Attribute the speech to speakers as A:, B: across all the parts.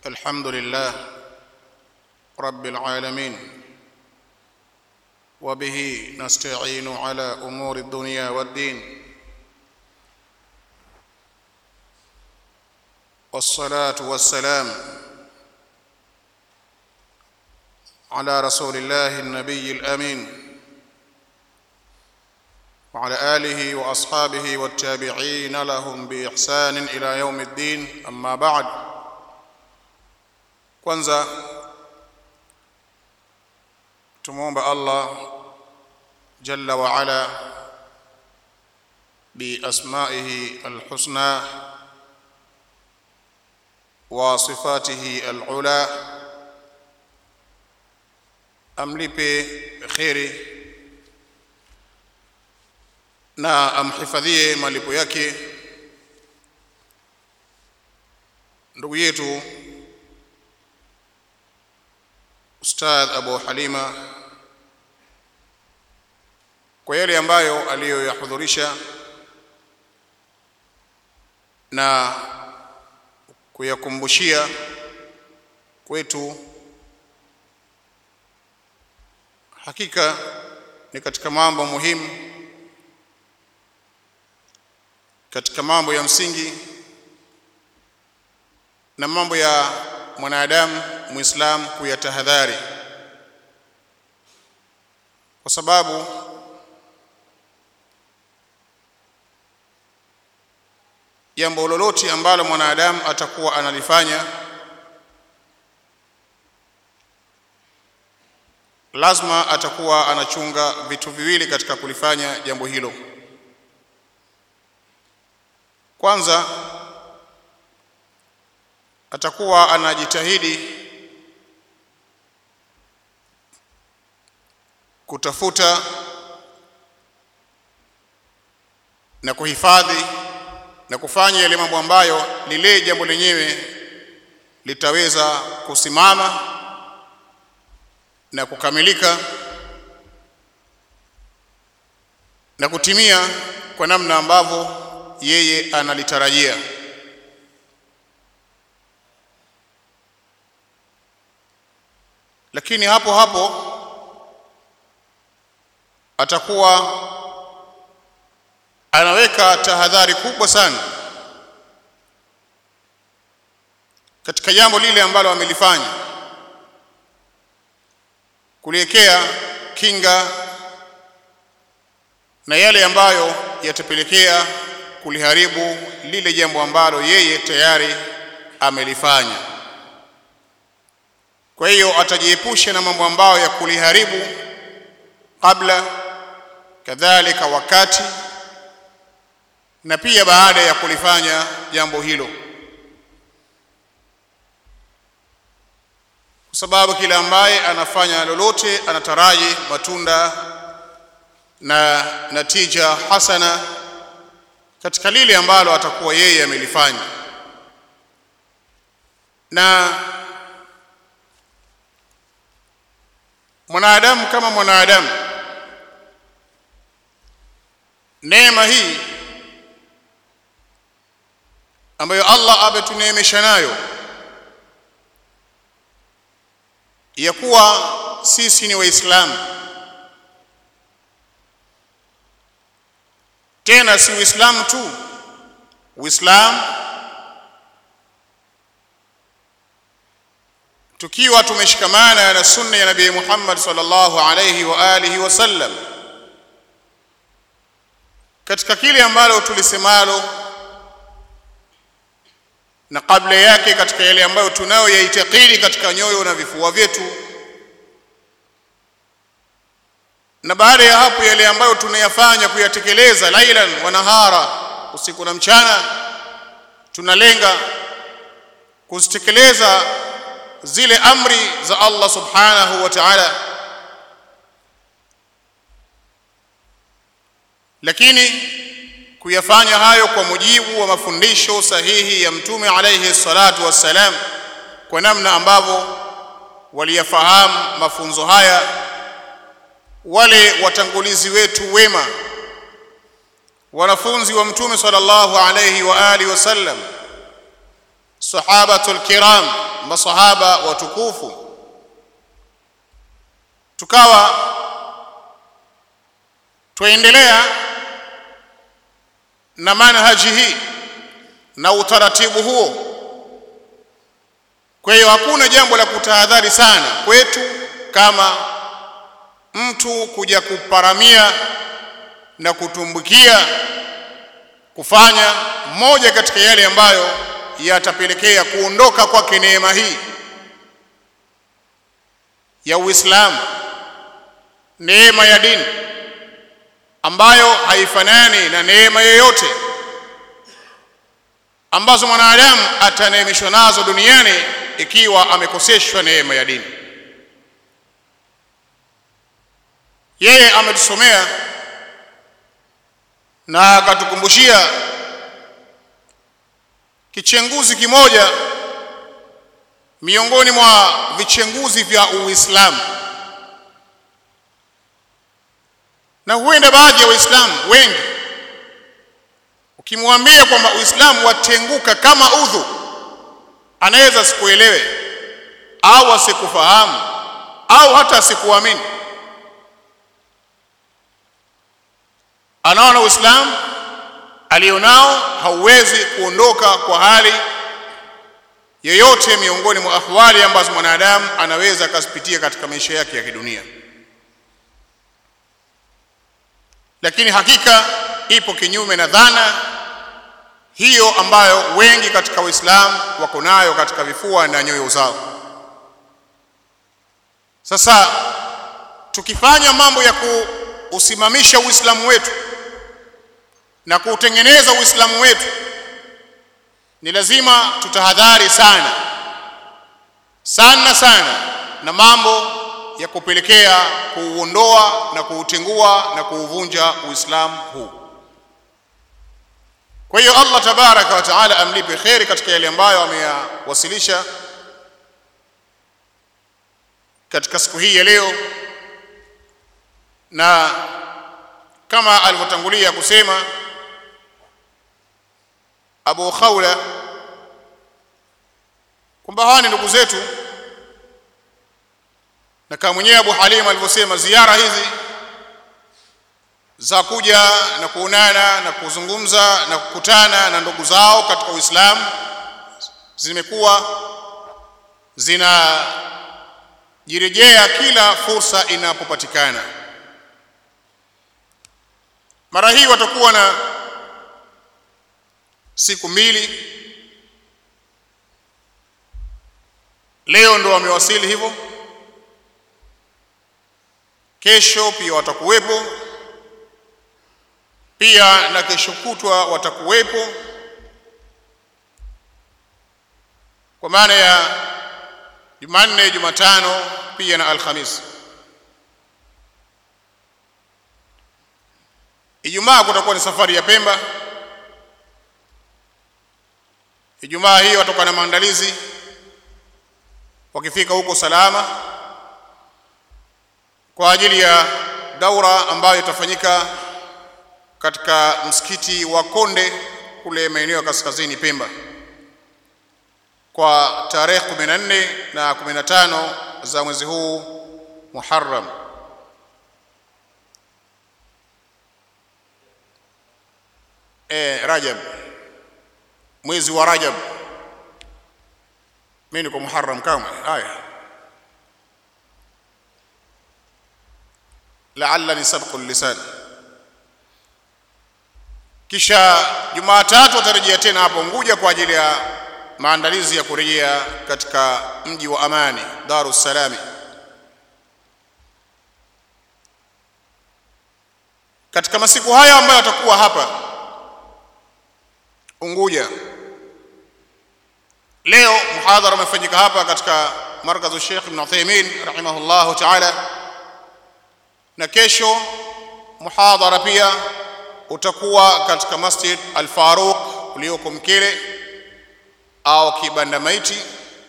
A: الحمد لله رب العالمين وبه نستعين على امور الدنيا والدين والصلاه والسلام على رسول الله النبي الامين وعلى اله واصحابه والتابعين لهم باحسان الى يوم الدين اما بعد kwanza tumuomba Allah jalla wa ala biasmaihi alhusna wa sifatihi alula amlipe kheri na amhifadhie malipo yake ndugu yetu Ustadh Abu Halima kwa yale ambayo aliyoyahudhurisha na kuyakumbushia kwetu, hakika ni katika mambo muhimu, katika mambo ya msingi na mambo ya mwanadamu muislam kuyatahadhari, kwa sababu jambo lolote ambalo mwanadamu atakuwa analifanya lazima atakuwa anachunga vitu viwili katika kulifanya jambo hilo. Kwanza atakuwa anajitahidi kutafuta na kuhifadhi na kufanya yale mambo ambayo lile jambo lenyewe litaweza kusimama na kukamilika na kutimia kwa namna ambavyo yeye analitarajia. Lakini hapo hapo atakuwa anaweka tahadhari kubwa sana katika jambo lile ambalo amelifanya, kuliwekea kinga na yale ambayo yatapelekea kuliharibu lile jambo ambalo yeye tayari amelifanya. Kwa hiyo atajiepusha na mambo ambayo ya kuliharibu kabla, kadhalika wakati na pia baada ya kulifanya jambo hilo, kwa sababu kila ambaye anafanya lolote anataraji matunda na natija hasana katika lile ambalo atakuwa yeye amelifanya na mwanadamu kama mwanadamu, neema hii ambayo Allah ametuneemesha nayo ya kuwa sisi ni Waislamu, tena si Uislamu tu, Uislamu tukiwa tumeshikamana na sunna ya Nabii Muhammad sallallahu alayhi wa alihi wasallam katika kile ambalo tulisemalo na kabla yake katika yale ambayo tunayo yaitakidi katika nyoyo na vifua vyetu, na baada ya hapo yale ambayo tunayafanya kuyatekeleza lailan wa nahara, usiku na mchana, tunalenga kuzitekeleza zile amri za Allah subhanahu wa ta'ala, lakini kuyafanya hayo kwa mujibu wa mafundisho sahihi ya Mtume alayhi salatu wassalam, kwa namna ambavyo waliyafahamu mafunzo haya wale watangulizi wetu wema wanafunzi wa mtume sallallahu alayhi wa alihi wasallam sahabatul kiram masahaba watukufu tukawa tuendelea na manhaji hii na utaratibu huo kwa hiyo hakuna jambo la kutahadhari sana kwetu kama mtu kuja kuparamia na kutumbukia kufanya moja katika yale ambayo yatapelekea kuondoka kwake neema hii ya Uislamu, neema ya dini ambayo haifanani na neema yoyote ambazo mwanadamu ataneemeshwa nazo duniani ikiwa amekoseshwa neema ya dini. Yeye ametusomea na akatukumbushia kichenguzi kimoja miongoni mwa vichenguzi vya Uislamu, na huenda baadhi ya Waislamu wengi ukimwambia kwamba Uislamu watenguka kama udhu, anaweza asikuelewe au asikufahamu au hata asikuamini. Anaona Uislamu alionao hauwezi kuondoka kwa hali yoyote miongoni mwa ahwali ambazo mwanadamu anaweza akazipitia katika maisha yake ya kidunia, lakini hakika ipo kinyume na dhana hiyo ambayo wengi katika Waislamu wako nayo katika vifua na nyoyo zao. Sasa tukifanya mambo ya kuusimamisha Uislamu wetu na kuutengeneza Uislamu wetu, ni lazima tutahadhari sana sana sana na mambo ya kupelekea kuuondoa na kuutengua na kuuvunja Uislamu huu. Kwa hiyo Allah tabaraka wa taala amlipe kheri katika yale ambayo ameyawasilisha katika siku hii ya leo, na kama alivyotangulia kusema Abu Khawla kwamba hawa ni ndugu zetu, na kama mwenyewe Abu Halim alivyosema, ziara hizi za kuja na kuonana na kuzungumza na kukutana na ndugu zao katika Uislamu zimekuwa zinajirejea kila fursa inapopatikana. Mara hii watakuwa na siku mbili. Leo ndo wamewasili hivyo, kesho pia watakuwepo pia na kesho kutwa watakuwepo, kwa maana ya Jumanne, Jumatano pia na Alhamisi. Ijumaa kutakuwa ni safari ya Pemba. Ijumaa hii watakuwa na maandalizi, wakifika huko salama kwa ajili ya daura ambayo itafanyika katika msikiti wa Konde kule maeneo ya kaskazini Pemba kwa tarehe 14 na 15 za mwezi huu Muharram. E, Rajab, mwezi wa Rajab. Mimi niko Muharram kamwe. Haya, laallani sabqu lisan kisha Jumatatu watarejea tena hapo Unguja kwa ajili ya maandalizi ya kurejea katika mji wa amani Darus Salami. Katika masiku haya ambayo watakuwa hapa Unguja, leo muhadhara umefanyika hapa katika markazu Sheikh Ibn Uthaymeen rahimahullahu ta'ala, na kesho muhadhara pia utakuwa katika Masjid Al-Faruq ulioko Mkele au Kibanda Maiti,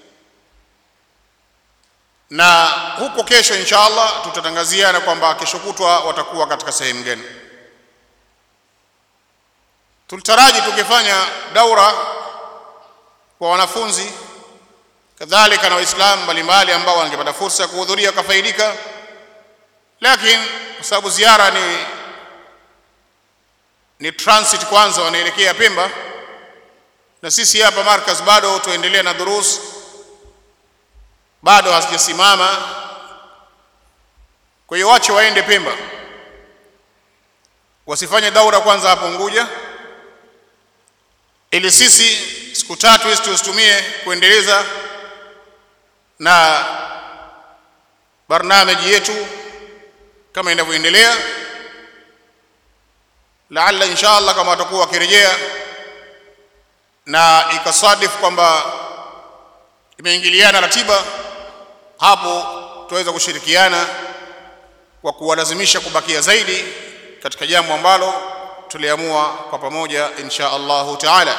A: na huko kesho insha Allah tutatangaziana kwamba kesho kutwa watakuwa katika sehemu gani. Tulitaraji tukifanya daura kwa wanafunzi kadhalika na waislamu mbalimbali ambao wangepata fursa ya kuhudhuria wakafaidika lakini kwa sababu ziara ni ni transit kwanza wanaelekea Pemba na sisi hapa markaz bado tuendelea na durus bado hazijasimama kwa hiyo wache waende Pemba wasifanye daura kwanza hapo Unguja ili sisi siku tatu hizi tuzitumie kuendeleza na barnameji yetu kama inavyoendelea laalla insha Allah kama watakuwa wakirejea na ikasadifu kwamba imeingiliana ratiba hapo tuweza kushirikiana kwa kuwalazimisha kubakia zaidi katika jambo ambalo tuliamua kwa pamoja insha Allahu taala.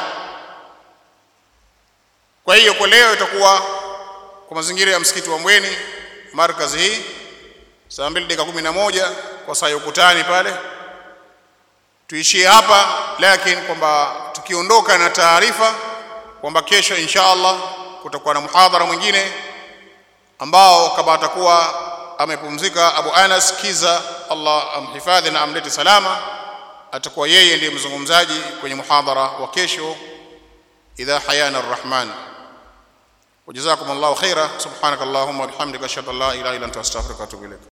A: Kwa hiyo kwa leo itakuwa kwa mazingira ya msikiti wa Mbweni markazi hii saa mbili dakika kumi na moja kwa saa ya ukutani pale, tuishie hapa, lakini kwamba tukiondoka na taarifa kwamba kesho insha Allah kutakuwa na muhadhara mwingine ambao kama atakuwa amepumzika Abu Anas Kiza, Allah amhifadhi na amlete salama, atakuwa yeye ndiye mzungumzaji kwenye muhadhara wa kesho, idha hayana arrahman. Wajazakum Allahu khaira, subhanaka Allahumma wa bihamdika ashhadu an la ilaha illa anta astaghfiruka wa atubu ilaik.